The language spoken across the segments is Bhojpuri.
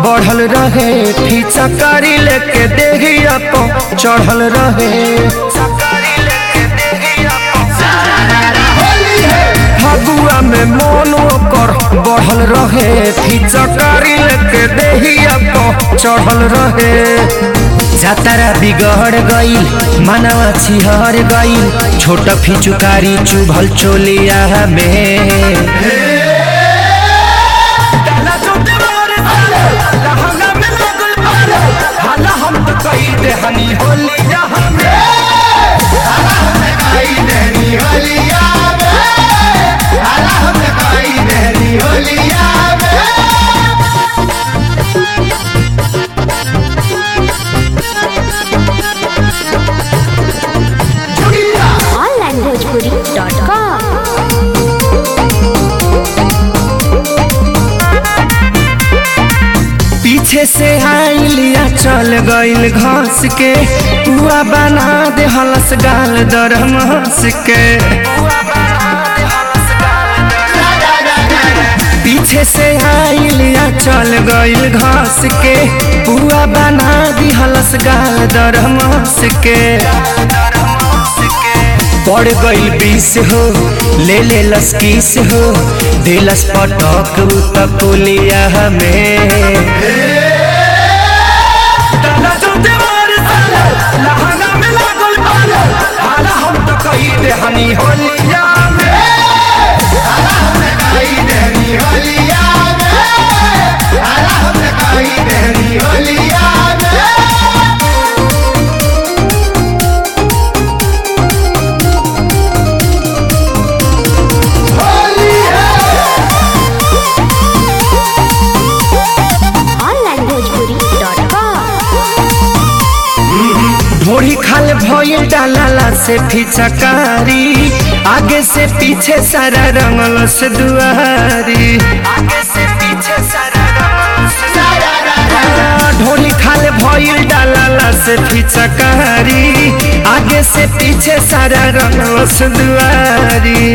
बढ़ल रहे फीचा कारी लेके देहिया पो चढ़ल रहे फगुआ में मन ओकर बढ़ल रहे फीचा कारी लेके देहिया पो चढ़ल रहे जातारा बिगड़ गईल मनवा छिहर गईल छोट फिचुकारी चुभल चोलिया में onlinebhojpuri.com पीछे से आइलिया चल गईल घास के पुआ बना दे हलस गाल दरम हंस के पीछे से आइलिया चल गईल घास के पुआ बना दी हलस गाल दरम हंस के पड़ गईल बीस हो ले ले लस किस हो दिलस पटक तकुलिया में onlinebhojpuri.com ढोड़ी खाल भइल डालाला से फिचकारी आगे से पीछे सारा रंगल से दुआरी आगे से पीछे सारा ढोली खाल भइल डालाला से फिचकारी आगे से पीछे सारा रंगल से दुआरी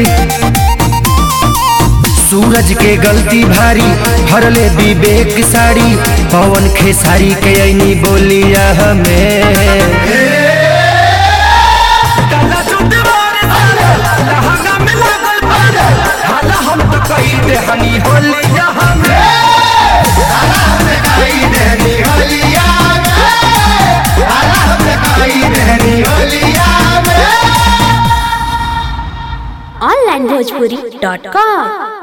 सूरज के गलती भारी भरले विवेक साड़ी पवन खेसारी के ऐनी बोलिया हमें onlinebhojpuri.com